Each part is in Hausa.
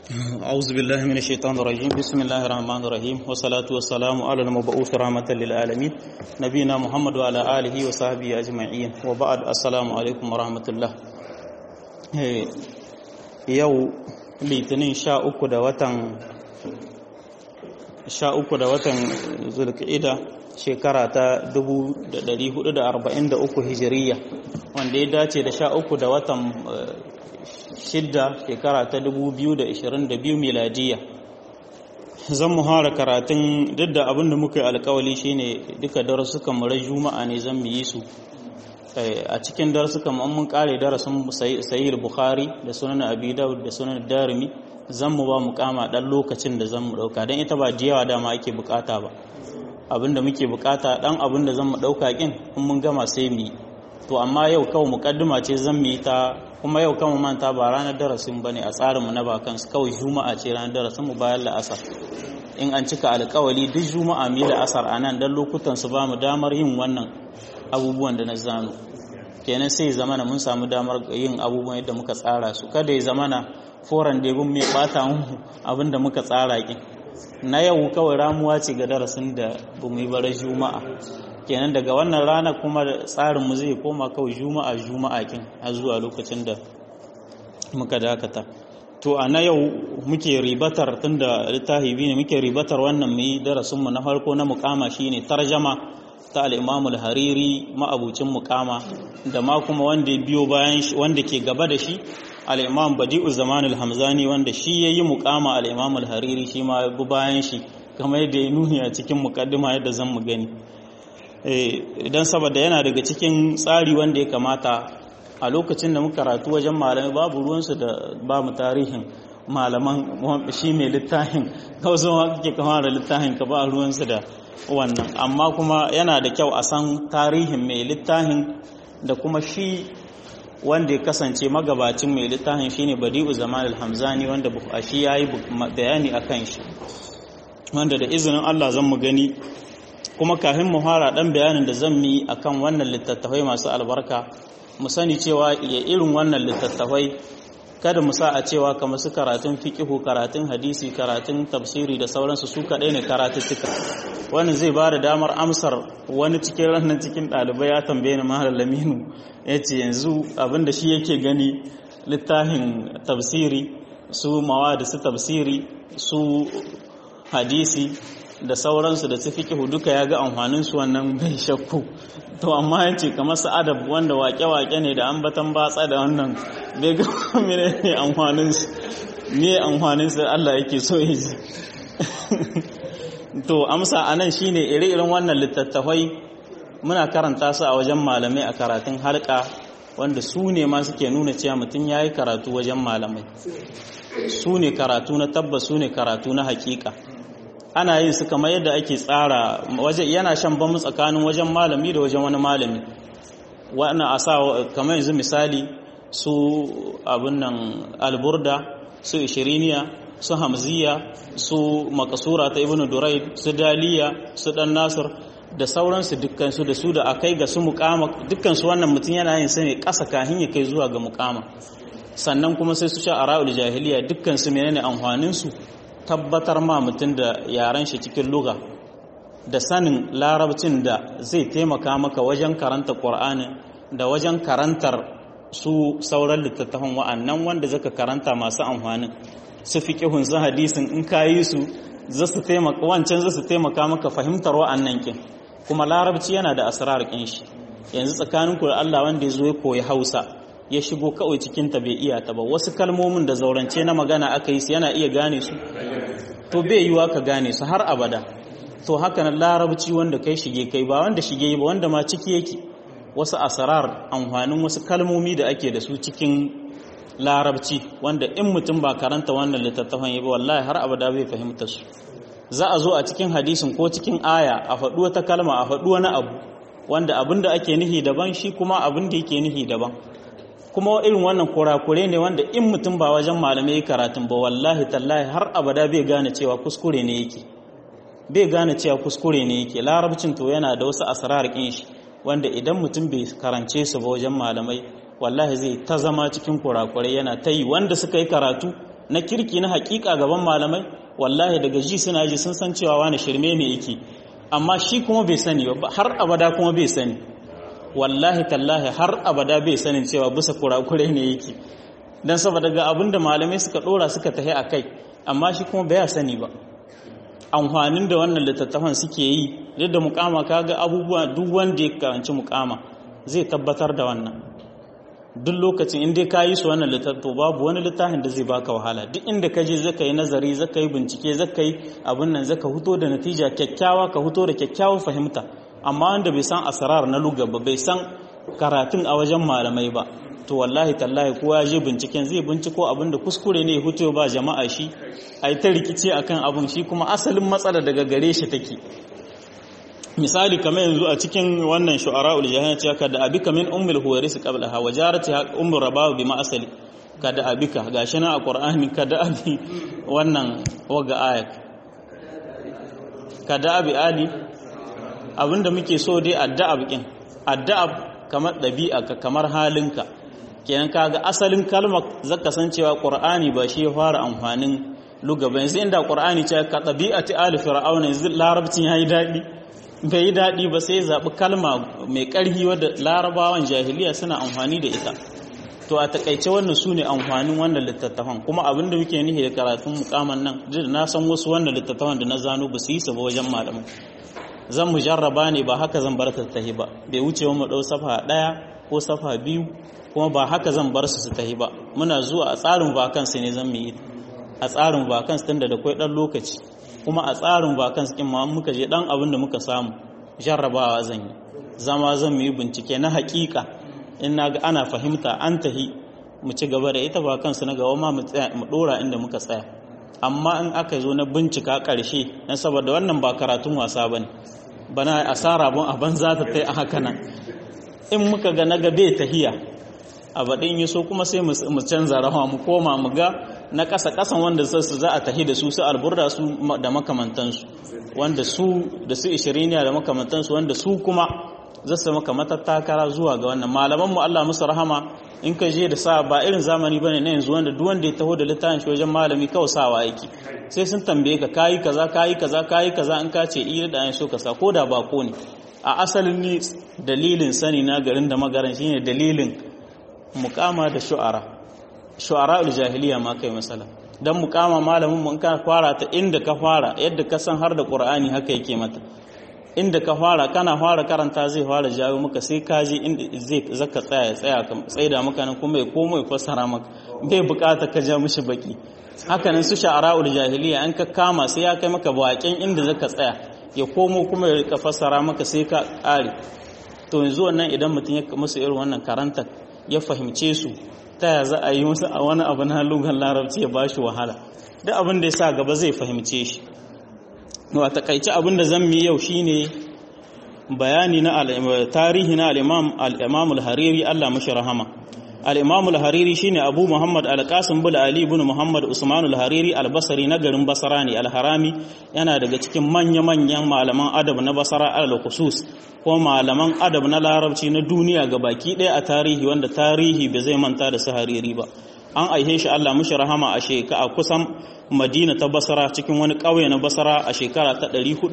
أعوذ بالله من الشيطان الرجيم بسم الله الرحمن الرحيم والصلاة والسلام على المبعوث رحمة للعالمين نبينا محمد وعلى آله وصحبه أجمعين وبعد السلام عليكم ورحمة الله yau litinin sha uku da watan sha uku da watan zulka'ida shekara ta 1443 hijiriya wanda ya dace da sha uku da watan shidda shekara ta 2022 miladiya zan mu hara karatun duk da abinda muka yi alkawali shine duka darasukan mu rai juma'a ne zan mu yi su a cikin darasukan mu mun kare darasin sahih bukhari da sunan abi daud da sunan darimi zan mu ba mu kama dan lokacin da zan mu dauka dan ita ba jiyawa dama ake bukata ba abinda muke bukata dan abinda zan mu dauka kin in mun gama sai mu yi to amma yau kawai mukaddima ce zan mu yi ta kuma yau kan manta ba ranar darasin ba ne a tsarinmu na bakansu kawai juma'a ce ranar darasin mu bayan la'asar in an cika alkawali duk juma'a mu yi la'asar a nan don lokutan su ba mu damar yin wannan abubuwan da na zano kenan sai zamana mun samu damar yin abubuwan yadda muka tsara su kada ya zamana foran da mai bata mu abin da muka tsara kin na yau kawai ramuwa ce ga darasin da ba mu yi bara juma'a kenan daga wannan rana kuma tsarinmu zai koma kawai juma'a juma'a kin a zuwa lokacin da muka dakata to a na yau muke ribatar tunda littafi biyu ne muke ribatar wannan mu darasinmu na farko na mukama shine tarjama ta al-Imam al-Hariri ma'abucin mukama da ma kuma wanda biyo bayan wanda ke gaba da shi al-Imam Badi'u Zaman al-Hamzani wanda shi yayi mukama al-Imam al-Hariri shi ma bi bayan shi kamar yadda ya nuni a cikin mukaddima yadda zan mu gani idan saboda yana daga cikin tsari wanda ya kamata a lokacin da muka karatu wajen malamai babu ruwansu da ba mu tarihin malaman shi mai littafin kawai zama kake kama da littafin ka ba ruwansu da wannan amma kuma yana da kyau a san tarihin mai littafin da kuma shi wanda ya kasance magabacin mai littafin shine badi'u zaman al-hamzani wanda shi yayi bayani akan shi wanda da izinin Allah zan mu gani kuma kafin mu fara dan bayanin da zan yi akan wannan littattafai masu albarka mu sani cewa ya irin wannan littattafai kada mu sa a cewa kamar su karatun fiqihu karatun hadisi karatun tafsiri da sauransu su kadai ne karatuttuka wannan zai ba da damar amsar wani cikin ranar cikin ɗalibai ya tambaye ni mahalar laminu ya ce yanzu abinda shi yake gani littafin tafsiri su mawa da su tafsiri su hadisi da sauransu da su fiƙihu duka ya ga amfaninsu wannan bai shakku to amma ya ce kamar su adab wanda wake-wake ne da ambatan batsa da wannan bai ga mene ne amfaninsu ne amfaninsu Allah yake so ya ji to amsa a nan shine ire-iren wannan littattafai muna karanta su a wajen malamai a karatun halka wanda su ne ma suke nuna cewa mutum ya yi karatu wajen malamai su ne karatu na tabbas su ne karatu na hakika ana yin su kamar yadda ake tsara waje yana shan bamu tsakanin wajen malami da wajen wani malami wannan a sa kamar yanzu misali su abin nan alburda su ishiriniya su hamziya su makasura ta ibnu duraid su daliya su dan nasir da sauransu dukkansu da su da akai ga su mukama dukkansu wannan mutum yana yin su ne ƙasa kahin ya kai zuwa ga mukama sannan kuma sai su sha ara'ul jahiliya dukkansu menene amfanin su tabbatar ma mutum da yaren shi cikin luga da sanin larabcin da zai taimaka maka wajen karanta ƙur'ani da wajen karantar su sauran littattafan wa'annan wanda zaka karanta masu amfanin su fi ƙihun su hadisin in ka yi su wancan za su taimaka maka fahimtar wa'annan kin kuma larabci yana da asrar kin shi yanzu tsakanin ku da Allah wanda ya zo ya koyi Hausa ya shigo kawai cikin ta bai iya ta ba wasu kalmomin da zaurance na magana aka yi su yana iya gane su to bai yiwa ka gane su har abada to haka na larabci wanda kai shige kai ba wanda shige ba wanda ma ciki yake wasu asrar amfanin wasu kalmomi da ake da su cikin larabci wanda in mutum ba karanta wannan littattafan yi ba wallahi har abada bai fahimta su za a zo a cikin hadisin ko cikin aya a faɗi wata kalma a faɗi wani abu wanda abin da ake nihi daban shi kuma abin da yake nihi daban kuma irin wannan kurakure ne wanda in mutum ba wajen malamai karatun ba wallahi tallahi har abada bai gane cewa kuskure ne yake bai gane cewa kuskure ne yake larabcin to yana da wasu asrar kin shi wanda idan mutum bai karance su ba wajen malamai wallahi zai ta zama cikin kurakurai yana ta yi wanda suka yi karatu na kirki na hakika gaban malamai wallahi daga ji suna ji sun san cewa wani shirme ne yake amma shi kuma bai sani ba har abada kuma bai sani wallahi tallahi har abada bai sanin cewa bisa kurakure ne yake dan saboda ga abinda malamai suka dora suka tahi akai amma shi kuma bai sani ba amfanin da wannan littattafan suke yi yadda mukama kaga abubuwa duk wanda ya karanci mukama zai tabbatar da wannan duk lokacin inda ka yi su wannan littattafo babu wani littafin da zai baka wahala duk inda ka je zaka yi nazari zaka yi bincike zaka yi abin nan zaka huto da natija kyakkyawa ka huto da kyakkyawar fahimta amma wanda bai san asrar na lugha ba bai san karatun a wajen malamai ba to wallahi tallahi kowa ya je binciken zai binciko abinda kuskure ne ya huto ba jama'a shi a yi ta rikici akan abin shi kuma asalin matsala daga gare shi take misali kamar yanzu a cikin wannan shu'ara'ul jahannam cewa kada abika min ummul huwaris qablaha wa jarati ummur rabaw bima asali kada abika gashi nan a qur'ani kada abi wannan waga ayat kada abi ali abinda muke so dai addu'a bikin addu'a kamar dabi'a kamar halinka kenan kaga asalin kalmar zaka san cewa qur'ani ba shi ya fara amfanin lugaba yanzu inda qur'ani ce ka tabi'ati ali fir'auna yanzu larabcin yayi dadi bai yi dadi ba sai zabi kalma mai karhi wadda larabawan jahiliya suna amfani da ita to a takaice wannan sune amfanin wannan littattafan kuma abinda muke nihi da karatun mukaman nan duk na san wasu wannan littattafan da na zano ba su yi su ba wajen malamin zan mu jarraba ne ba haka zan bar ta tahi ba bai wuce mu dau safa daya ko safa biyu kuma ba haka zan bar su su tahi ba muna zuwa a tsarin vakansu ne zan mu yi a tsarin vakansu tunda da kwai dan lokaci kuma a tsarin vakansu kin ma muka je dan abin da muka samu jarrabawa zan yi zama zan mu yi bincike na hakika in na ga ana fahimta an tahi mu ci gaba da ita vakansu na gaba ma mu tsaya mu dora inda muka tsaya amma in aka zo na bincika karshe dan saboda wannan ba karatun wasa bane bana asara bon a banza ta tai a haka nan in muka ga na ga bai tahiya a baɗin yi so kuma sai mu canza rawa mu koma mu ga na ƙasa ƙasan wanda su za a tahi da su su alburda su da makamantansu wanda su da su ishiriniya da makamantansu wanda su kuma za su maka matattakara zuwa ga wannan malaman mu Allah musu rahama in ka je da sa ba irin zamani bane na yanzu wanda duk wanda ya taho da littafin shi wajen malami kawai sawa yake sai sun tambaye ka kayi kaza kayi kaza kayi kaza in ka ce iya da an so ka sa ko da bako ne a asalin ni dalilin sani na garin da magaran shine dalilin mukama da shu'ara shu'ara jahiliya ma kai masala dan mukama malamin mu in ka fara ta inda ka fara yadda ka san har da qur'ani haka yake mata inda ka fara kana fara karanta zai fara jawo maka sai ka je inda zai zaka tsaya ya tsaya ka tsaida maka nan kuma ya komo ya fassara maka bai bukata ka ja mishi baki haka nan su sha'ara'ul jahiliya an ka kama sai ya kai maka bakin inda zaka tsaya ya komo kuma ya rika fassara maka sai ka kare to yanzu wannan idan mutum ya musu irin wannan karanta ya fahimce su ta ya za a yi musu a wani abu na lugan larabci ya ba shi wahala duk abin da ya sa gaba zai fahimce shi wa takaici abin da zan mi yau shine bayani na tarihi na al-imam al-imam al-hariri Allah mashi rahama al-imam al-hariri shine abu muhammad al-qasim bin ali ibn muhammad usman al-hariri al-basri na garin basra ne al-harami yana daga cikin manya-manyan malaman adab na basra al-khusus ko malaman adab na larabci na duniya ga baki ɗaya a tarihi wanda tarihi bai zai manta da su hariri ba an aihe shi Allah mushi rahama a shekara kusan Madina ta Basra cikin wani ƙauye na Basra a shekara ta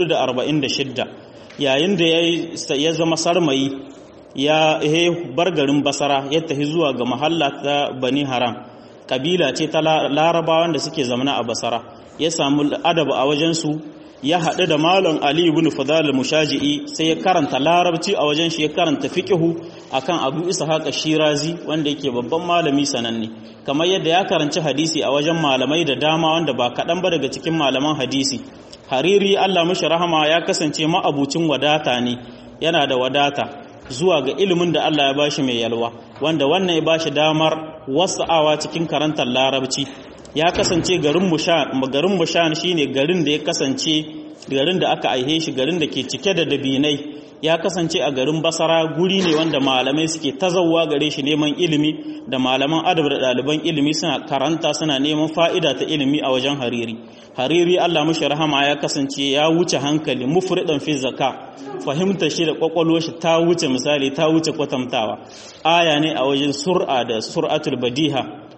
446 yayin da ya zama sarmayi ya bar garin Basra ya tafi zuwa ga mahalla ta Bani Haram kabila ce ta larabawan da suke zamana a Basra ya samu adab a wajen su ya haɗu da Malam Ali ibn Fadal mushaji'i sai ya karanta larabci a wajen shi ya karanta fiqhu akan Abu Ishaq Shirazi wanda yake babban malami sananne kamar yadda ya karanci hadisi a wajen malamai da dama wanda ba kaɗan ba daga cikin malaman hadisi Hariri Allah mishi rahama ya kasance ma'abucin wadata ne yana da wadata zuwa ga ilimin da Allah ya bashi mai yalwa wanda wannan ya bashi damar wasa'awa cikin karantar larabci ya kasance garin Mushan shine garin da ya kasance garin da aka aihe shi garin da ke cike da dabinai ya kasance a garin Basara guri ne wanda malamai suke tazawa gare shi neman ilimi da malaman adab da ɗaliban ilimi suna karanta suna neman fa'ida ta ilimi a wajen Hariri Hariri Allah mushi rahama ya kasance ya wuce hankali mufridan fi zaka fahimta shi da kwakwalwar shi ta wuce misali ta wuce kwatantawa aya ne a wajen sur'a da sur'atul badiha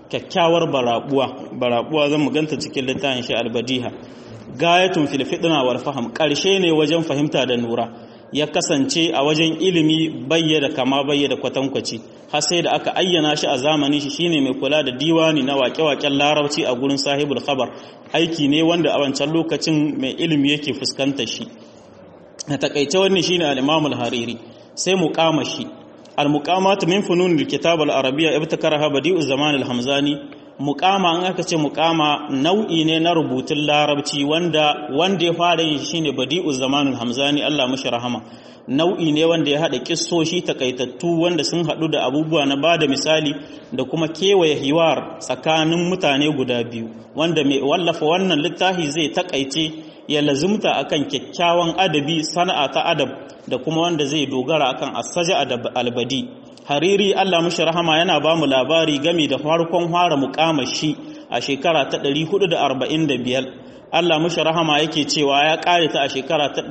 kyakkyawar barabuwa barabuwa zan mu ganta cikin littafin shi albadiha gayatun fil fitna wal faham karshe ne wajen fahimta da nura ya kasance a wajen ilimi bayyada kama bayyada kwatankwaci har sai da aka ayyana shi a zamanin shi shine mai kula da diwani na waƙe-waƙen larabci a gurin sahibul khabar aiki ne wanda a wancan lokacin mai ilimi yake fuskanta shi a takaice wannan shine al-imam al-hariri sai muqama shi al-muqamat min funun al-kitab al-arabiyya ibtakaraha badi'u zaman al-hamzani muqama an aka ce muqama nau'i ne na rubutun larabci wanda wanda ya fara yin shine badi'u zaman al-hamzani Allah mashi rahama nau'i ne wanda ya haɗa kissoshi takaitattu wanda sun haɗu da abubuwa na bada misali da kuma kewaye hiwar tsakanin mutane guda biyu wanda mai wallafa wannan littafi zai takaice ya lazumta akan kyakkyawan adabi sana'a ta adab da kuma wanda zai dogara akan asaja adab albadi hariri Allah mushi rahama yana ba mu labari game da farkon fara mukamashi a shekara ta 445 Allah mushi rahama yake cewa ya kare ta a shekara ta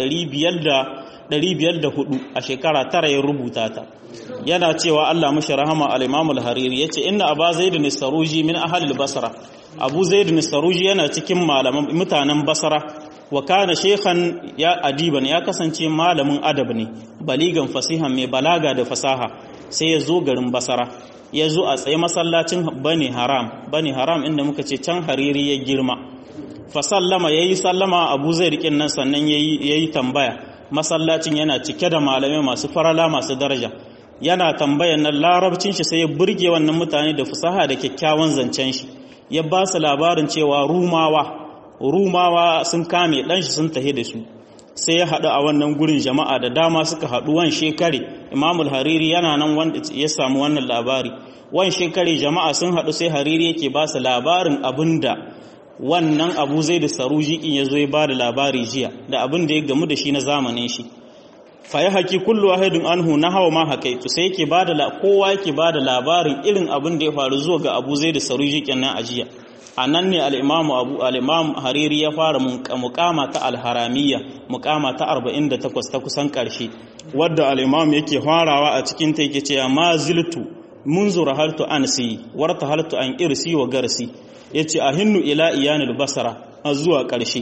504 a shekara tara ya rubuta ta yana cewa Allah mushi rahama al-Imam al-Hariri yace inna Aba Zaid saruji min ahli al-Basra Abu Zaid saruji yana cikin malaman mutanen Basra wa kana shaykhan ya adiban ya kasance malamin adab ne baligan fasihan mai balaga da fasaha sai ya zo garin Basra ya zo a tsaye masallacin Bani Haram Bani Haram inda muka ce can Hariri ya girma fa sallama yayi sallama Abu Zaid kin nan sannan yayi yayi tambaya masallacin yana cike da malamai masu farala masu daraja yana tambayan nan larabcin shi sai ya burge wannan mutane da fasaha da kyakkyawan zancen shi ya ba su labarin cewa rumawa rumawa sun kame dan shi sun tahi da su sai ya haɗu a wannan gurin jama'a da dama suka haɗu wan shekare imamul hariri yana nan wanda ya samu wannan labari wan shekare jama'a sun haɗu sai hariri yake ba su labarin abinda wannan abu zai da saruji in ya zo ya ba da labari jiya da abin da ya gamu da shi na zamanin shi fa ya haƙi kullu wahidun anhu na hawa ma haƙaitu sai yake ba da kowa yake ba da labarin irin abin da ya faru zuwa ga abu zai da saruji kenan a jiya a nan ne al'imamu abu al'imam hariri ya fara mukama ta alharamiyya mukama ta 48 ta kusan ƙarshe wadda al'imam yake farawa a cikin ta yake cewa ma ziltu mun zura haltu an si warta haltu an irsi wa garsi ya ce a hinnu ila iyanil basara a zuwa ƙarshe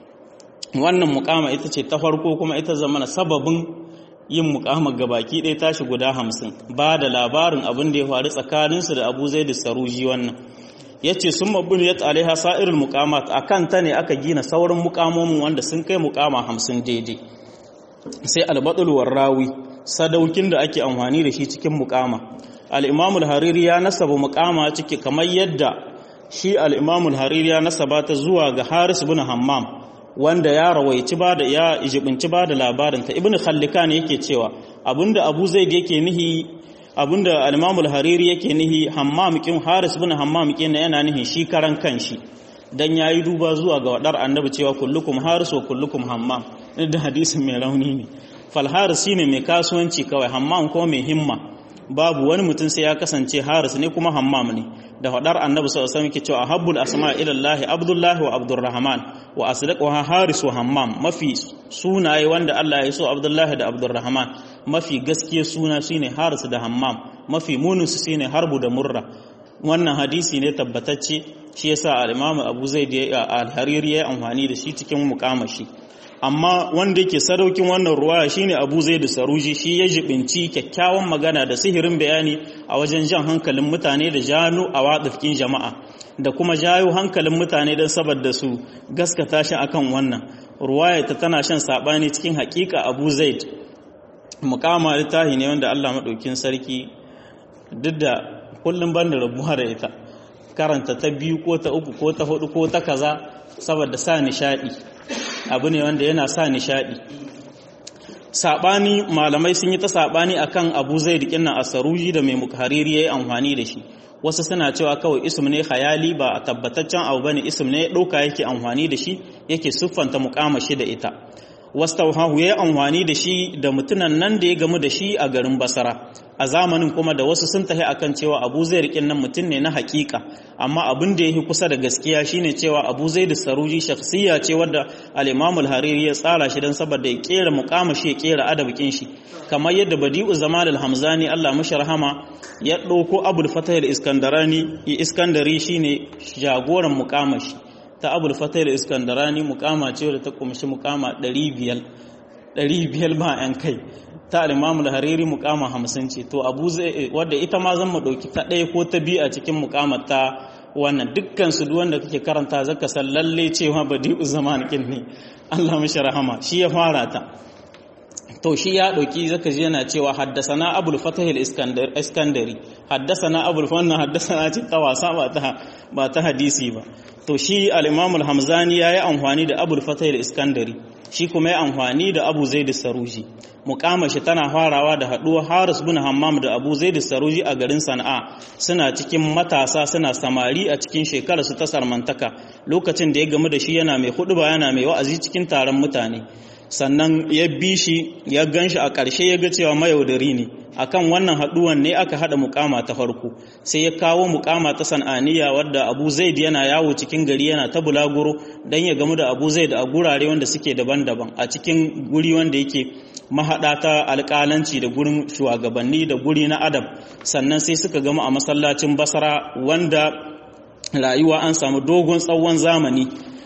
wannan mukama ita ce ta farko kuma ita zamana sababin yin mukama gabaki ɗaya tashi guda hamsin ba da labarin abin da ya faru tsakaninsu da abu zai da saruji wannan ya ce sun mabbin ya alaiha sa'irin mukamat a kan ta ne aka gina sauran mukamomin wanda sun kai mukama hamsin daidai sai albatulwar rawi sadaukin da ake amfani da shi cikin mukama al'imamul hariri ya nasaba mukama ciki kamar yadda shi al'imamul hariri ya nasaba ta zuwa ga haris bin hammam wanda ya rawaici ba da ya ijibinci ba da labarinta ibn khallikan yake cewa abinda abu zaid yake nihi abinda al-imamul hariri yake nihi hammam kin haris bin hammam kin yana nihi shi karan kanshi dan yayi duba zuwa ga wadar annabi cewa kullukum haris wa kullukum hammam da hadisin mai rauni ne fal haris shine mai kasuwanci kawai hammam ko mai himma babu wani mutum sai ya kasance haris ne kuma hammam ne da hadar annabi sallallahu alaihi wasallam yake cewa habbul asma ila allah abdullahi wa abdurrahman wa asdaquha haris wa hammam mafi sunaye wanda Allah ya so abdullahi da abdurrahman mafi gaskiya suna shine haris da hammam mafi munin su shine harbu da murra wannan hadisi ne tabbatacce shi yasa al-imam abu zaid al-hariri ya amfani da shi cikin mukamashi amma wanda yake sadaukin wannan ruwaya shine Abu Zaid Saruji shi ya jibinci kyakkyawan magana da sihirin bayani a wajen jan hankalin mutane da janu a wadafkin jama'a da kuma jayo hankalin mutane don saboda su gaskata shi akan wannan ruwaya ta tana shan sabani cikin hakika Abu Zaid mukama littahi ne wanda Allah madaukin sarki duk da kullum ban da rabuwa da ita karanta ta biyu ko ta uku ko ta hudu ko ta kaza saboda sa nishadi abu ne wanda yana sa nishadi sabani malamai sun yi ta sabani akan Abu Zaid kinnan Asaruji da mai Mukhariri yayi amfani da shi wasu suna cewa kawai ism ne khayali ba tabbataccen abu bane ism ne dauka yake amfani da shi yake siffanta mukamashi da ita wastauhahu ya amfani da shi da mutunan nan da ya gamu da shi a garin basara a zamanin kuma da wasu sun tahi akan cewa abu zai rikin nan mutum ne na hakika amma abin da ya fi kusa da gaskiya shine cewa abu zai da saruji shakhsiya ce wadda al-imamul hariri ya tsara shi don saboda ya kera mukama shi ya kera adabikin shi kamar yadda badi'u zaman al-hamzani Allah mashi rahama ya ɗauko abul fatah al-iskandarani iskandari shine jagoran mukama shi ta abul fatah al-iskandarani mukama ce wadda ta kumshi mukama 500 500 ba yan kai ta al-imamul hariri mukama 50 ce to abu zai wadda ita ma zan mu dauki ta ɗaya ko ta biyu a cikin mukamar ta wannan dukkan su wanda kake karanta zaka san lalle cewa badi'u zaman kin ne Allah mashi rahama shi ya fara ta to shi ya dauki zaka ji yana cewa haddasana abul fatah al-iskandari haddasana abul wannan haddasana ce ta wasa ba ta ba ta hadisi ba to shi al-imam al-hamzani yayi amfani da abul fatah al-iskandari shi kuma ya amfani da abu zaid saruji muqama shi tana farawa da haduwa haris bin hammam da abu zaid saruji a garin sana'a suna cikin matasa suna samari a cikin shekarar su ta sarmantaka lokacin da ya gamu da shi yana mai huduba yana mai wa'azi cikin taron mutane sannan ya bi shi ya gan shi a ƙarshe ya ga cewa mayaudari ne akan wannan haɗuwan ne aka haɗa mukama ta farko sai ya kawo mukama ta san'aniya wadda abu zaid yana yawo cikin gari yana ta bulaguro don ya gamu da abu zaid a gurare wanda suke daban-daban a cikin guri wanda yake mahaɗa ta alƙalanci da gurin shugabanni da guri na adab sannan sai suka gama a masallacin basara wanda rayuwa an samu dogon tsawon zamani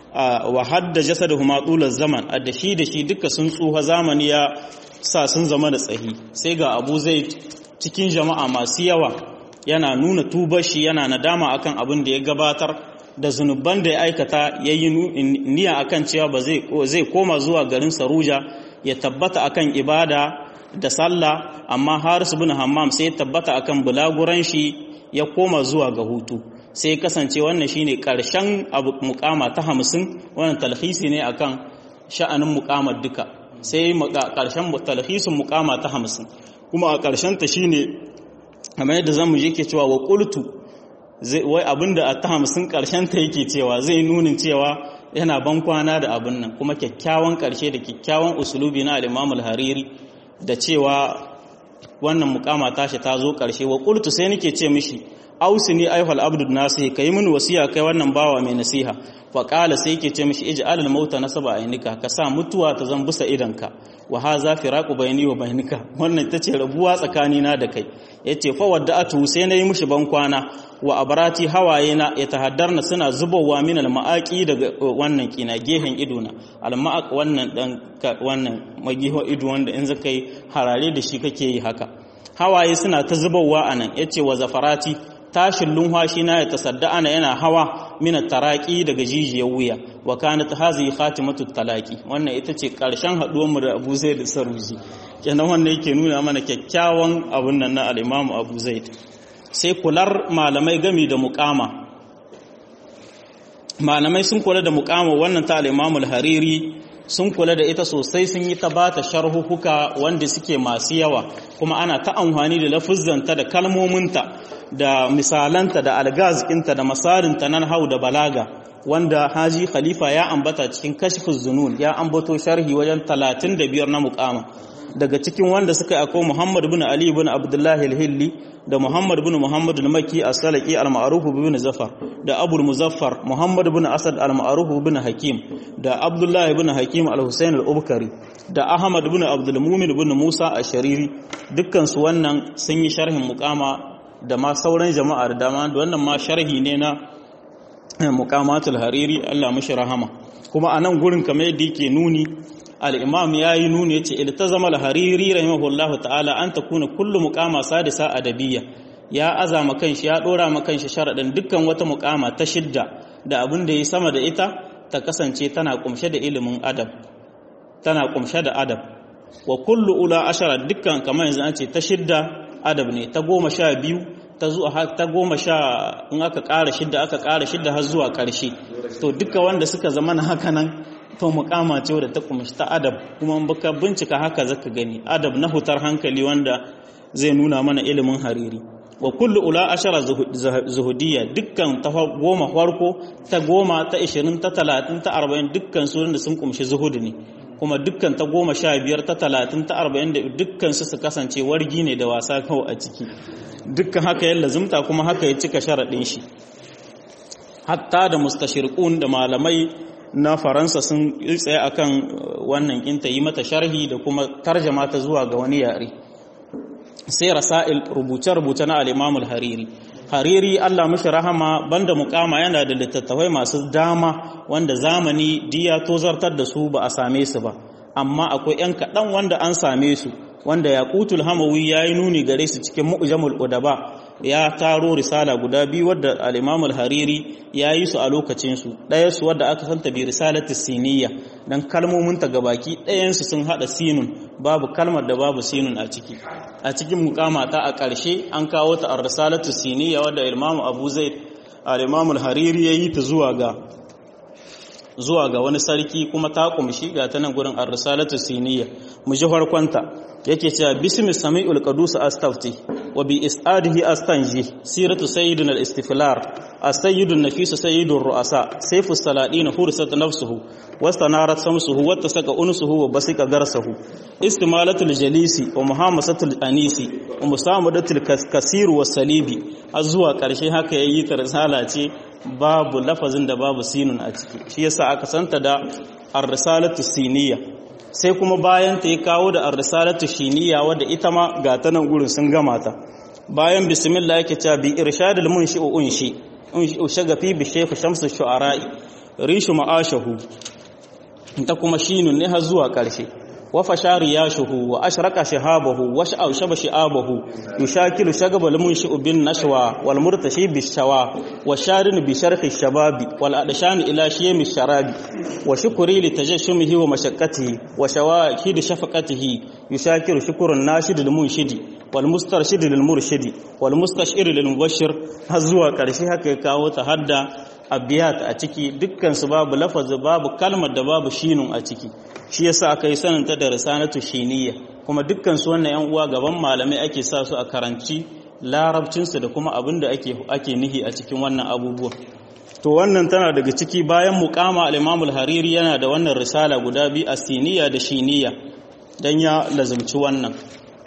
wa hadda jasaduhuma tulal zaman da shi da shi duka sun tsuha zamani ya sa sun zama da tsahi sai ga Abu Zaid cikin jama'a masu yawa yana nuna tubar shi yana nadama akan abin da ya gabatar da zunuban da ya aikata yayi niyya akan cewa ba zai zai koma zuwa garin Saruja ya tabbata akan ibada da sallah amma Haris ibn Hammam sai ya tabbata akan bulaguran shi ya koma zuwa ga hutu sai kasance wannan shine karshen abu mukama ta hamsin wannan talhisi ne akan sha'anin mukamar duka sai karshen talhisin mukama ta hamsin kuma a karshen ta shine kamar yadda zamu je ke cewa wa qultu wai abinda a ta hamsin karshen ta yake cewa zai nunin cewa yana ban kwana da abin nan kuma kyakkyawan karshe da kyakkyawan usulubi na al-Imam al-Hariri da cewa wannan mukama tashi ta zo karshe wa qultu sai nake ce mishi ausini ayyuhal abdu nasihi kai min wasiya kai wannan bawa mai nasiha fa qala sai yake ce mishi ij'al al mauta nasaba ainika ka sa mutuwa ta zan busa idanka wa hadha firaqu bayni wa bainika wannan tace rabuwa tsakani na da kai yace fa wadda'atu sai nayi mishi ban kwana wa abarati hawaye na yatahaddarna suna zubowa min al ma'aqi daga wannan kina gehen idona al ma'aq wannan dan wannan magiho ido wanda in zaka yi harare da shi kake yi haka hawaye suna ta zubowa anan yace wa zafarati tashin lunwashi na ya tasadda ana yana hawa mina taraki daga jijiyar wuya wa kanat hazihi khatimatu talaqi wannan ita ce karshen haduwar mu da Abu Zaid Saruji kenan wannan yake nuna mana kyakkyawan abun nan na al-Imam Abu Zaid sai kular malamai gami da muqama malamai sun kula da muqama wannan ta al-Imam al-Hariri sun kula da ita sosai sun yi ta bata sharhuhuka wanda suke masu yawa kuma ana ta amfani da lafuzzanta da kalmominta da misalanta da algazkinta da masarinta nan hau da balaga wanda haji khalifa ya ambata cikin kashfus zunun ya ambato sharhi wajen 35 na mukama daga cikin wanda suka akwai Muhammad bin Ali bin Abdullah al-Hilli da Muhammad bin Muhammad al-Makki as-Salaqi al-Ma'ruf bin Zafar da Abu Muzaffar Muhammad bin Asad al-Ma'ruf bin Hakim da Abdullah bin Hakim al-Husayn al-Ubkari da Ahmad bin Abdul Mumin bin Musa ash-Shariri dukkan su wannan sun yi sharhin mukama da ma sauran jama'a da dama da wannan ma sharhi ne na muqamatul hariri Allah mashi rahama kuma a nan gurin kamar yadda yake nuni al-imam yayi nuni yace iltazama al-hariri rahimahullahu ta'ala an takuna kullu muqama sadisa adabiyya ya azama kanshi ya dora ma kanshi sharadin dukkan wata muqama ta shidda da abin da yi sama da ita ta kasance tana kumshe da ilimin adab tana kumshe da adab wa kullu ula ashara dukkan kamar yanzu an ce ta shidda adab ne ta goma sha biyu ta zuwa ta goma sha in aka ƙara shidda aka ƙara shidda har zuwa ƙarshe to duka wanda suka zama na haka nan to mukama ce da ta kumshi ta adab kuma baka bincika haka zaka gani adab na hutar hankali wanda zai nuna mana ilimin hariri wa kullu ula ashara zuhudiyya dukkan ta goma farko ta goma ta ishirin ta talatin ta arba'in dukkan su da sun kumshi zuhudu ne kuma dukkan ta goma sha biyar ta talatin ta arba'in da dukkan su su kasance wargi ne da wasa kawai a ciki dukkan haka ya lazumta kuma haka ya cika sharaɗin shi hatta da mustashirqun da malamai na faransa sun tsaye akan wannan kinta yi mata sharhi da kuma tarjama ta zuwa ga wani yare sai rasail rubuce-rubuce na al-imam al-hariri hariri Allah mishi rahama banda mukama yana da littattafai masu dama wanda zamani diya tozartar da su ba a same su ba amma akwai yan kaɗan wanda an same su wanda yaqutul hamawi yayi nuni gare su cikin mu'jamul udaba ya taro risala guda biyu wadda al-imam al-hariri yayi su a lokacin su ɗaya su wadda aka santa bi risalatis siniyya dan kalmomin ta gabaki ɗayan su sun hada sinun babu kalmar da babu sinun a ciki a cikin mukama ta a ƙarshe an kawo ta ar-risalatu siniyya wadda Imam Abu Zaid al-Imam al-Hariri yayi ta zuwa ga zuwa ga wani sarki kuma ta kumshi ga ta nan gurin ar-risalatu siniyya mu ji farkonta yake cewa bismi sami'ul qadus astafti wa bi isadihi astanji siratu sayyidina al-istiflar as-sayyidun nafis sayyidur ru'asa sayfus saladin hursat nafsuhu wastanarat samsuhu wattasaka unsuhu wa basika garsahu istimalatul jalisi wa muhammasatul anisi wa musamadatul kasir was salibi har zuwa karshe haka yayi ta risala ce babu lafazin da babu sinun a ciki shi yasa aka santa da ar-risalatu siniyya sai kuma bayan ta ya kawo da ar-risalatu shiniya wadda ita ma ga ta nan gurin sun gama ta bayan bismillah yake cewa bi irshadul munshi wa unshi unshi shagafi bi shaykh shamsu shu'ara'i rishu ma'ashahu ta kuma shinun ne har zuwa karshe wa fashari yashuhu wa ashraka shahabahu wa sha'aw shaba shi'abahu yushakilu shagabal munshi bin nashwa wal murtashi bi shawa wa sharin bi sharhi shababi wal adshan ila shiyami sharabi wa shukri li tajashumihi wa mashaqqatihi wa shawahid shafaqatihi yushakiru shukrun nashid lil munshidi wal mustarshid lil murshidi wal mustashir lil mubashshir har zuwa karshe haka ya kawo ta hadda abiyat a ciki dukkan su babu lafazi babu kalmar da babu shinun a ciki shi yasa aka yi sananta da risanatu shiniya kuma dukkan su wannan yan uwa gaban malamai ake sa su a karanci larabcinsu da kuma abin da ake ake nihi a cikin wannan abubuwa to wannan tana daga ciki bayan muqama al-Imam al-Hariri yana da wannan risala guda biyu asiniya da shiniya dan ya lazumci wannan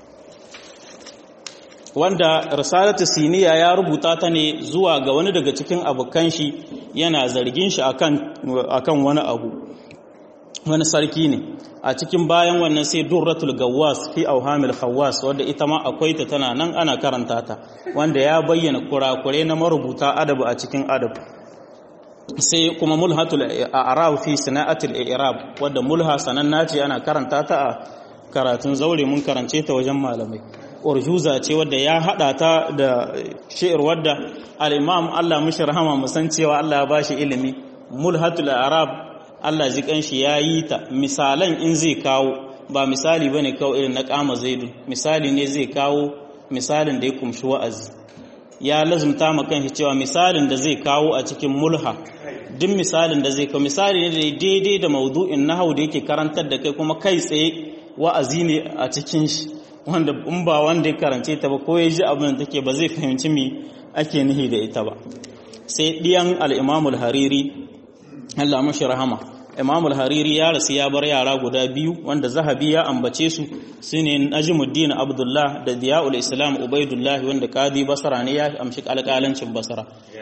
wanda risalatu siniya ya rubuta ta ne zuwa ga wani daga cikin abokan shi yana zargin shi akan akan wani abu wani sarki ne a cikin bayan wannan sai durratul gawwas fi auhamil khawwas wanda ita ma akwai ta tana nan ana karanta ta wanda ya bayyana kurakure na marubuta adabu a cikin adab sai kuma mulhatul a'rab fi sana'atul i'rab wanda mulha sananna ce ana karanta ta a karatun zaure mun karance ta wajen malamai urjuza ce wadda ya hada ta da shi'ir wadda al-imam Allah mushi rahama musan cewa Allah ya bashi ilimi mulhatul a'rab Allah ji kanshi ya yi ta misalan in zai kawo ba misali bane kawo irin na kama zaidu misali ne zai kawo misalin da ya kumshi wa'azi ya lazumta ma kanshi cewa misalin da zai kawo a cikin mulha duk misalin da zai kawo misali ne da daidai da maudu'in nahau da yake karantar da kai kuma kai tsaye wa'azi ne a cikin shi wanda in ba wanda ya karance ta ba ko ya ji abin da take ba zai fahimci me ake nihi da ita ba sai diyan al-imamul hariri Allah mashi rahama Imam al-Hariri ya rasu ya bar yara guda biyu wanda Zahabi ya ambace su sune Najmuddin Abdullah da Diya'ul Islam Ubaidullah wanda Qadi Basra ne ya amshi alƙalancin Basra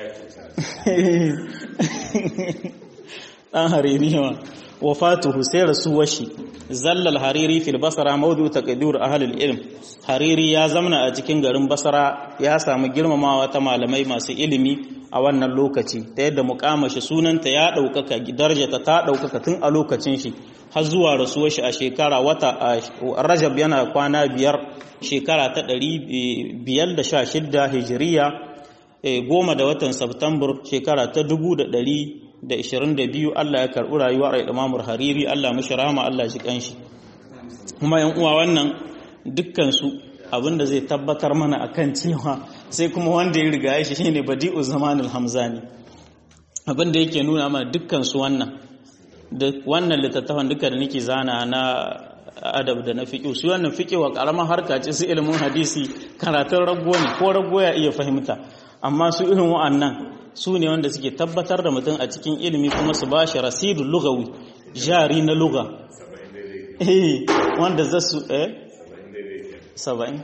dan Hariri ma wafatuhu sai rasuwar shi zallal hariri fil basra mawdu taqdir ahli ilm hariri ya zamana a cikin garin basra ya samu girmamawa ta malamai masu ilimi a wannan lokaci ta yadda mukamashi sunanta ya ɗaukaka darjata ta ɗaukaka tun a lokacin shi har zuwa rasuwar shi a shekara wata rajab yana kwana biyar shekara ta ɗari biyar da sha shidda hijiriya goma da watan Septambar shekara ta dubu da ɗari da ishirin da biyu Allah ya karɓi rayuwar imamur hariri Allah mashi rama Allah shi kanshi kuma yan uwa wannan dukkansu abinda zai tabbatar mana akan cewa sai kuma wanda ya riga shi shine badi'u zamanul hamzani abinda yake nuna mana dukkansu wannan da wannan littattafan duka da nake zana na adab da na fiqh su wannan fiqh wa karamar harka ce su ilimin hadisi karatun rago ne ko rago ya iya fahimta amma su irin wa'annan su ne wanda suke tabbatar da mutum a cikin ilimi kuma su ba shi rasidul lugawi jari na luga eh wanda za su eh saba'in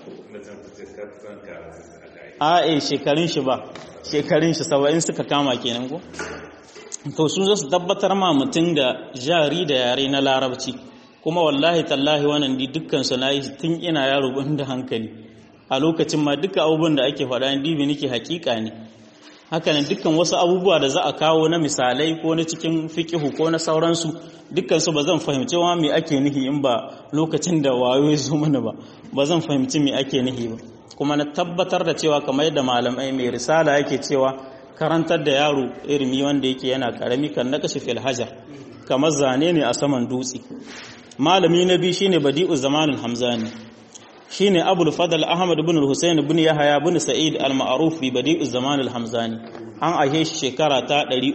a eh shekarun shi ba shekarun shi saba'in suka kama kenan ko to sun zo su tabbatar ma mutum da jari da yare na larabci kuma wallahi tallahi wannan di dukkan su nayi tun ina yaro ban da hankali a lokacin ma duka abubuwan da ake faɗa dibi nake hakika ne hakanan dukkan wasu abubuwa da za a kawo na misalai ko na cikin fikihu ko na sauransu dukkan su ba zan fahimci wa me ake nihi in ba lokacin da wayo ya zo mana ba ba zan fahimci me ake nihi ba kuma na tabbatar da cewa kamar yadda malamai mai risala yake cewa karantar da yaro irimi wanda yake yana karami kan nakashi fil hajar kamar zane ne a saman dutse malami na biyu shine badi'u zamanul hamzani shine abul fadl ahmad ibn al-husayn ibn yahya ibn sa'id al-ma'ruf bi badi'u zamanul hamzani an aihe shi shekara ta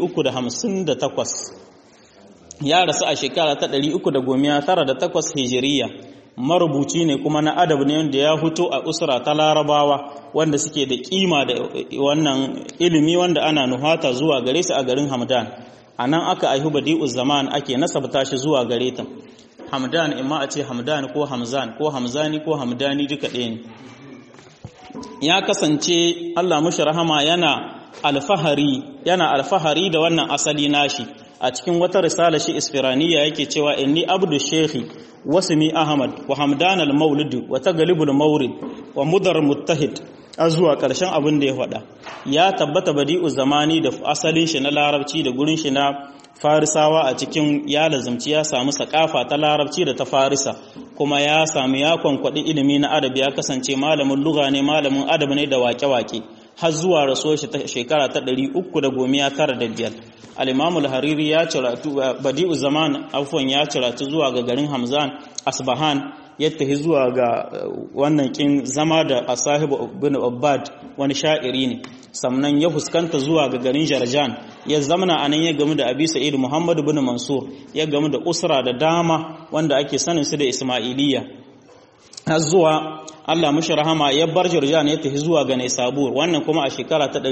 358 ya rasu a shekara ta 398 hijiriya marubuci ne kuma na adab ne wanda ya fito a usra ta larabawa wanda suke da kima da wannan ilimi wanda ana nuhata zuwa gare su a garin hamdan a nan aka aihu badi'u zaman ake nasabta shi zuwa gare ta hamdan imma a ce hamdan ko hamzan ko hamzani ko hamdani duka ɗaya ne ya kasance allah mushi rahama yana alfahari yana alfahari da wannan asali nashi a cikin wata risala shi isfiraniya yake cewa inni abdu shekhi wasmi ahmad wa hamdan al-maulid wa taglibul mawrid wa mudar muttahid a zuwa ƙarshen abin da ya faɗa ya tabbata badi'u zamani da asalin shi na larabci da gurin shi na farisawa a cikin ya lazumci ya samu sakafa ta larabci da ta farisa kuma ya samu ya kwankwaɗi ilimi na adab ya kasance malamin lugha ne malamin adab ne da wake-wake har zuwa rasuwar shi ta shekara ta ɗari uku da gomiya tara da biyar al hariri ya ciratu badi'u zaman afwan ya ciratu zuwa ga garin hamzan asbahan ya tafi zuwa ga wannan kin zama da asahibu bin Abbad wani sha'iri ne sannan ya fuskanta zuwa ga garin Jarjan ya zamana anan ya gamu da Abi Sa'id Muhammad bin Mansur ya gamu da usra da dama wanda ake sanin su da Ismailiyya har zuwa Allah mushi rahama ya bar Jarjan ya tafi zuwa ga Naisabur wannan kuma a shekara ta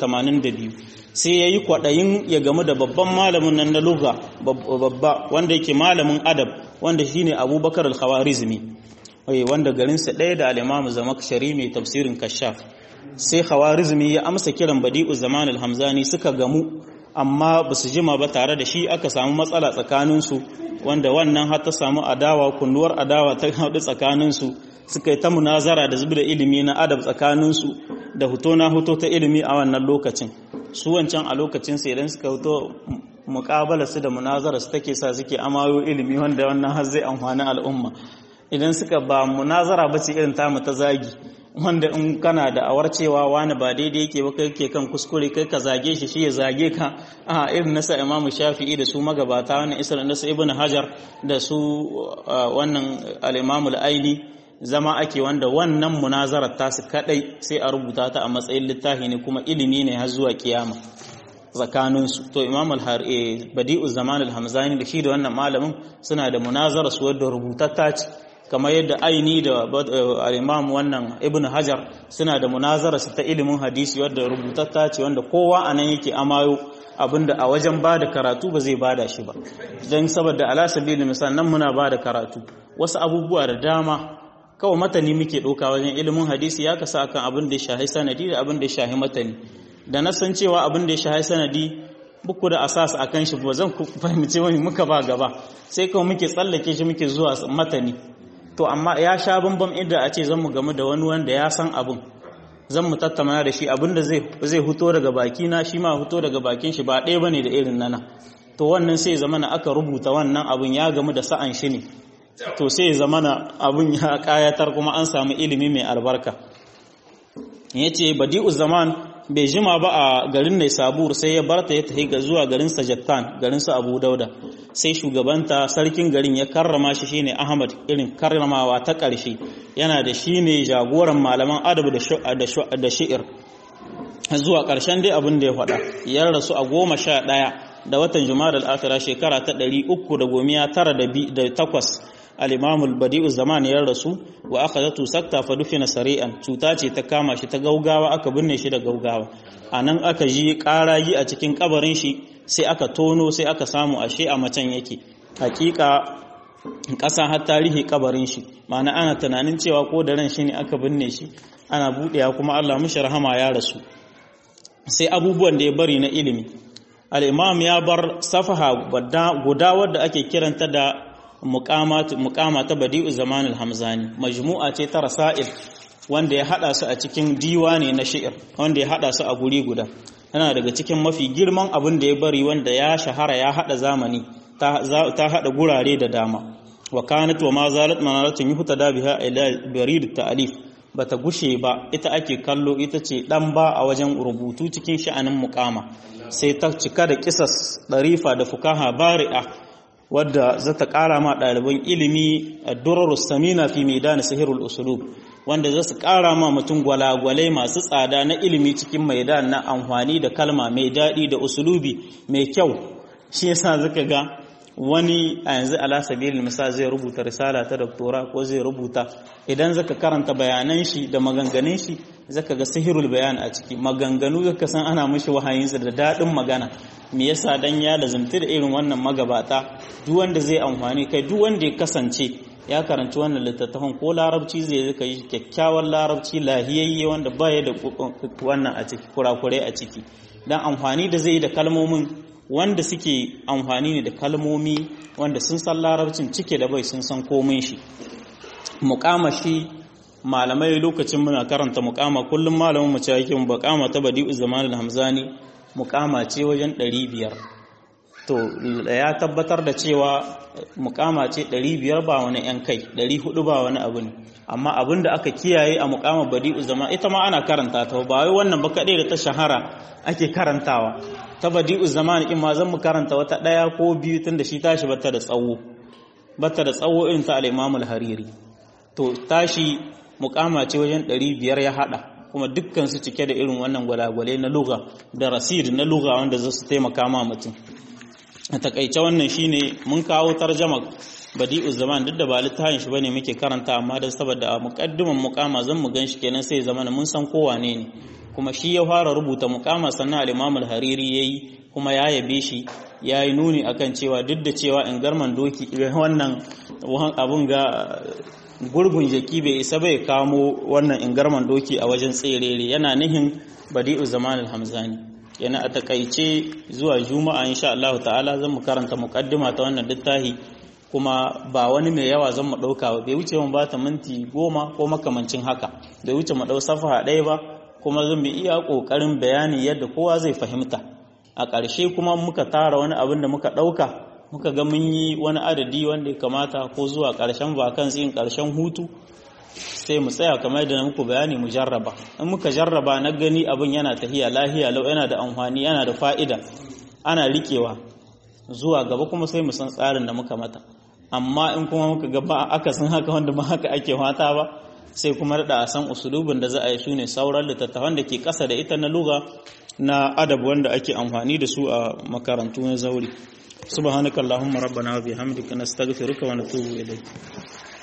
382 sai yayi kwadayin ya gamu da babban malamin nan na lugha babba wanda yake malamin adab wanda shine Abubakar al-Khawarizmi wanda garinsa ɗaya da al-Imam Zamakshari mai tafsirin Kashaf sai Khawarizmi ya amsa kiran Badi'u Zaman al-Hamzani suka gamu amma ba su jima ba tare da shi aka samu matsala tsakaninsu wanda wannan har ta samu adawa kunduwar adawa ta haɗu tsakaninsu suka yi ta munazara da zubda ilimi na adab tsakaninsu da huto na huto ta ilimi a wannan lokacin su wancan a lokacin sai idan suka huto muƙabala su da munazara su take sa suke amayo ilimi wanda wannan har zai amfani al'umma idan suka ba munazara ba ce irin tamu ta zagi wanda in kana da awar cewa wani ba daidai yake ba kai kan kuskure kai ka zage shi shi ya zage ka a irin nasa imamu shafi'i da su magabata wannan isra nasa ibn hajar da su wannan al-imamul aili zama ake wanda wannan munazarar tasu kadai sai a rubuta ta a matsayin littafi ne kuma ilimi ne har zuwa kiyama tsakaninsu to imam al-badi'u zaman al-hamzani da shi da wannan malamin suna da munazara su wadda rubutatta ce kamar yadda aini da al-imam wannan ibn hajar suna da munazara su ta ilimin hadisi wadda rubutatta ce wanda kowa anan yake amayo abinda a wajen ba da karatu ba zai bada shi ba don saboda ala sabili misal nan muna ba da karatu wasu abubuwa da dama kawai matani muke ɗauka wajen ilimin hadisi ya kasa akan abin da ya shahi sanadi da abin da ya shahi matani da na san cewa abin da ya shahi sanadi buku da asas a kan shi ba zan fahimci wani muka ba gaba sai kawai muke tsallake shi muke zuwa matani to amma ya sha bambam inda a ce zan mu gamu da wani wanda ya san abin zan mu tattauna da shi abin da zai huto daga baki na shi ma huto daga bakin shi ba ɗaya bane da irin nana to wannan sai zama na aka rubuta wannan abin ya gamu da sa'an shi ne to sai zama na abin ya kayatar kuma an samu ilimi mai albarka yace badi'u zaman bai jima ba a garin Nai Sabur sai ya barta ya tafi ga zuwa garin Sajattan garin su Abu Dauda sai shugabanta sarkin garin ya karrama shi shine Ahmad irin karramawa ta ƙarshe yana da shine jagoran malaman adab da da shi'ir zuwa ƙarshen dai abin da ya faɗa ya rasu a goma sha ɗaya da watan Jumadal Akhira shekara ta ɗari uku da gomiya tara da takwas al-imam al-badi'u zaman ya rasu wa akhadatu sakta fa dufina sari'an cuta ce ta kama shi ta gaugawa aka binne shi da gaugawa anan aka ji karayi a cikin kabarin shi sai aka tono sai aka samu ashe a macen yake hakika ƙasa har tarihi kabarin shi ma'ana ana tunanin cewa ko da ran shi ne aka binne shi ana buɗewa kuma Allah mishi rahama ya rasu sai abubuwan da ya bari na ilimi al-imam ya bar safaha guda wadda ake kiranta da muqama ta badi'u zamanul hamzani majmu'a ce ta rasail wanda ya hada su a cikin diwani na shi'ir wanda ya hada su a guri guda yana daga cikin mafi girman abin da ya bari wanda ya shahara ya hada zamani ta hada gurare da dama wa kanat wa ma zalat manaratun yuhtada biha ila barid ta'alif bata gushe ba ita ake kallo ita ce dan ba a wajen rubutu cikin sha'anin muqama sai ta cika da kisas darifa da fukaha bari'a wadda za ta kara ma ɗaliban ilimi ad-durar samina fi maidan sihirul usulub wanda za su ƙara ma mutum gwalagwalai masu tsada na ilimi cikin maidan na amfani da kalma mai daɗi da usulubi mai kyau shi yasa zaka ga wani a yanzu ala sabilin misal zai rubuta risala ta doktora ko zai rubuta idan zaka karanta bayanan shi da maganganun shi zaka ga sihirul bayan a ciki maganganu zaka san ana mishi wahayinsa da daɗin magana me yasa dan ya lazumta da irin wannan magabata duk wanda zai amfani kai duk wanda ya kasance ya karanci wannan littattafan ko larabci zai zaka yi kyakkyawan larabci lahiyayye wanda baya da wannan a ciki kurakurai a ciki dan amfani da zai yi da kalmomin wanda suke amfani ne da kalmomi wanda sun san larabcin cike da bai sun san komin shi muƙama shi malamai lokacin muna karanta muƙama kullum malamin mu ce yake mu muƙama ta badi'u zamanul hamzani muƙama ce wajen 500 to ya tabbatar da cewa mukama ce 500 ba wani yan kai 400 ba wani abu ne amma abin da aka kiyaye a mukama badi'u zama ita ma ana karanta ta ba wai wannan ba kadai da ta shahara ake karantawa ta badi'u zaman in ma zan mu karanta wata daya ko biyu tunda shi tashi bata da tsawo bata da tsawo irin ta al-Imam al-Hariri to tashi mukama ce wajen 500 ya hada kuma dukkan su cike da irin wannan gwalagwale na lugha da rasid na lugha wanda za su taimaka ma mutum a takaice wannan shine mun kawo tarjama badi'u zaman duk da ba littafin shi bane muke karanta amma dan saboda a muqaddiman muqama zan mu ganshi kenan sai zamana mun san ko wane ne kuma shi ya fara rubuta muqama sannan al-Imam al-Hariri yayi kuma ya yabe shi yayi nuni akan cewa duk da cewa in garman doki wannan abun ga gurgun jaki bai isa bai kamo wannan ingarman doki a wajen tserere yana nihin badi'u zaman al-hamzani yana a takaice zuwa juma'a insha Allah ta'ala zan mu karanta muqaddima ta wannan littafi kuma ba wani mai yawa zan mu dauka ba bai wuce mun bata minti goma ko makamancin haka bai wuce mu dau safaha ɗaya ba kuma zan bi iya kokarin bayani yadda kowa zai fahimta a ƙarshe kuma muka tara wani abin da muka ɗauka muka ga mun yi wani adadi wanda ya kamata ko zuwa ƙarshen vacancy in ƙarshen hutu sai mu tsaya kamar da muku bayani mu jarraba in muka jarraba na gani abin yana tahiya lahiya lau yana da amfani yana da fa'ida ana riƙewa zuwa gaba kuma sai mu san tsarin da muka mata amma in kuma muka ga ba akasin haka wanda ba haka ake fata ba sai kuma da a san usulubin da za a yi su ne sauran littattafan da ke ƙasa da ita na luga na adab wanda ake amfani da su a makarantu na zauri subhanakallahumma rabbana wa bihamdika nastaghfiruka wa natubu ilayk